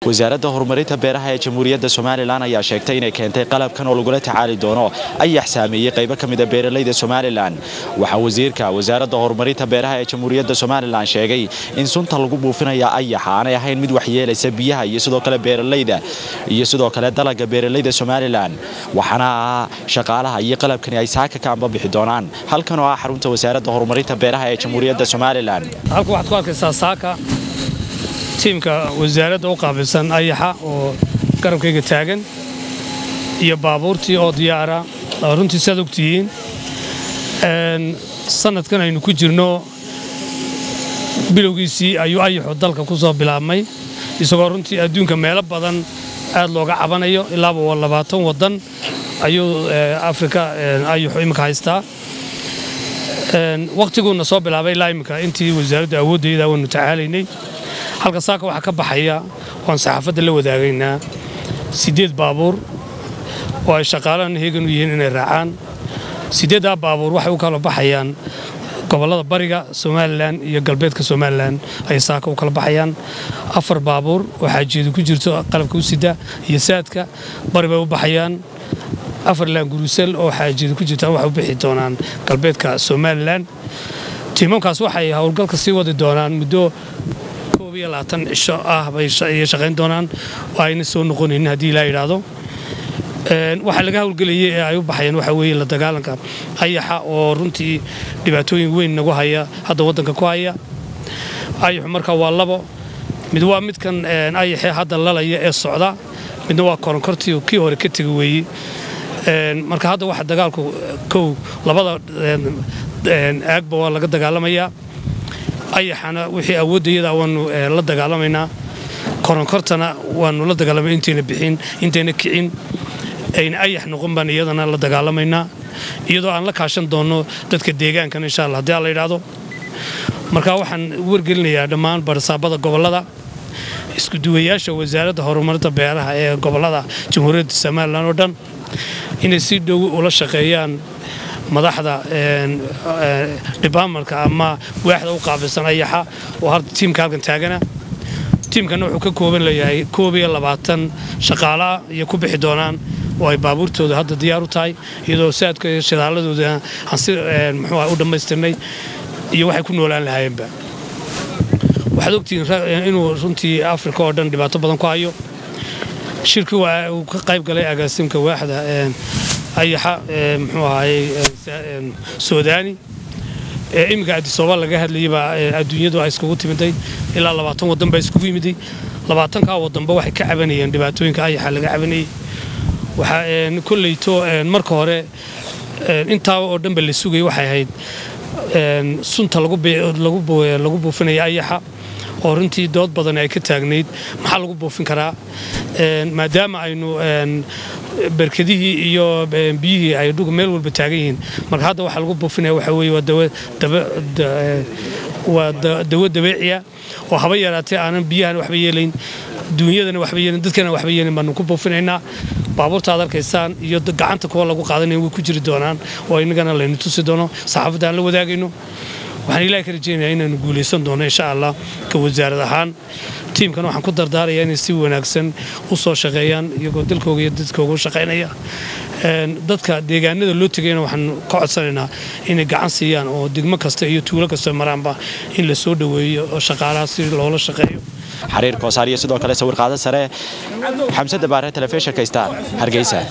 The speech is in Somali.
wasaaradda horumarinta beeraha ee jamhuuriyadda somalilan ayaa sheegtay inay keentay qalabkan oo lagula tacaali doono ayax saameeyey qaybo ka mida beeralayda somalilan waxaa wasiirka wasaaradda horumarinta beeraha ee jamhuuriyadda somalilan sheegay in sunta lagu buufinaya ayaxa aanay ahayn mid waxyeelaysa biyaha iyo sidoo kale beeralayda iyo sidoo kale dalaga beeralayda somalilan waxaana shaqaalaha iyo qalabkani ay saaka ka ambabixi doonaan halkan oo ah xarunta wasaaradda horumarinta beeraha ee jamhuuriyadda somalilan halka waxaad ku arkaysaa saaka tiimka wasaaradda u qaabilsan ayaxa oo garabkayga taagan iyo baabuurtii oo diyaara runtii saad ogtihiin sanadkan aynu ku jirno bilowgiisii ayuu ayaxu dalka ku soo bilaabmay isagoo runtii adduunka meelo badan aad looga cabanayo ilaaba waa labaatan waddan ayuu afrika ayaxu imika haystaa wakhtiguna soo bilaabay ilaa imika intii wasaaradda awooddeeda waanu tacaalaynay halka saaka waxaa ka baxaya waan saxaafadda la wadaagaynaa siddeed baabuur oo ay shaqaalahan heegan u yihiin inay raacaan siddeeddaa baabuur waxay u kala baxayaan gobollada bariga somalilan iyo galbeedka somalilan ayay saaka u kala baxayaan afar baabuur oo xaajiyeedu ku jirto qalabka u sida iyo saadka bari bay u baxayaan afar laangurusel oo xaajiyeedu ku jirta waxay u bixi doonaan galbeedka somalilan tiimamkaas waxay howlgalka sii wadi doonaan muddo koob iyo labaatan cisho ah bay shaqayn doonaan oo ayna soo noqonaynin haddii ilaa yidhaahdo waxaa laga howlgelayay ee ay u baxayeen waxaa weeye la dagaalanka ayaxa oo runtii dhibaatooyin weyn nagu haya hadda waddanka ku haya ayaxu marka waa labo mid waa midkan ayaxee hadda lalaya ee socda midna waa koronkortii kii hore ka tegi weeye marka hadda waxa dagaalku kow labada aagba waa laga dagaalamayaa ayaxana wixii awooddayada waanu la dagaalamaynaa koronkortana waanu la dagaalamay intayna bixin intayna kicin ayna ayax noqon baan iyadana la dagaalamaynaa iyadoo aan la kaashan doonno dadka deegaankan insha alla haddii alla yidhaahdo marka waxaan wargelinayaa dhammaan barasaabada gobollada iskuduwayaasha wasaaradda horumarinta beeraha ee gobollada jamhuuriyadda somalilan oo dhan inay si dhow ula shaqeeyaan madaxda debartmentka ama waaxda u qaabilsan ayaxa oo tiimka halkan taagana tiimkana wuxuu ka kooban leeyahay koob iyo labaatan shaqaalaah iyo ku bixi doonaan oo ay baabuurtooda hadda diyaar u tahay iyadoo saadka iyo shidaaladooda aan si muxuu u dhammaystirnay iyo waxay ku noolaan lahaayeenba waxaad ogtihiin inuu runtii afrika oo dhan dhibaato badan ku hayo shirkii waa uu ka qayb galay agaasimka waaxda ayaxa muxuu ahaayey suudaani iminka adisooba laga hadlayay baa adduunyadu ay iskugu timiday ilaa labaatan waddan baa iskugu yimiday labaatankaa waddanba waxay ka cabanayeen dhibaatooyinka ayaxa laga cabanayey waxaa kolleyto marka hore intaaba oo dhanba la sugayay waxay ahayd sunta lagu buufinaya ayaxa oo runtii dood badan ay ka taagnayd maxaa lagu buufin karaa maadaama aynu berkadihii iyo biyihii ay dhuga meel walba taagan yihiin marka hadda waxaa lagu buufinaya waxa weeye waa dawo dabeeciya oo haba yaraatee aanan biyahan waxba yeelayn duunyadana waxba yeelin dadkana waxba yeelin baanu ku buufinaynaa baabuurta aad arkaysaan iyo gacanta kuwa lagu qaadanaya way ku jiri doonaan oo innagana laynu tusi doono saxaafadda aan la wadaagayno waxaan ilahay ka rajaynayaa inaanu guulaysan doono insha allah ka wasaarad ahaan tiimkan waxaan ku dardaarayaa inay si wanaagsan u soo shaqeeyaan iyagoo dalkooga iyo dadkooga u shaqaynaya dadka deegaanada loo tegayna waxaan ka codsanaynaa inay gacan siiyaan oo degmo kasta iyo tuulo kasta maraanba in la soo dhoweeyo oo shaqaalaha si loola shaqeeyo xariir koosaar iyo sidoo kale sawir qaado sare xamse dabaare telefishinka star hargeysa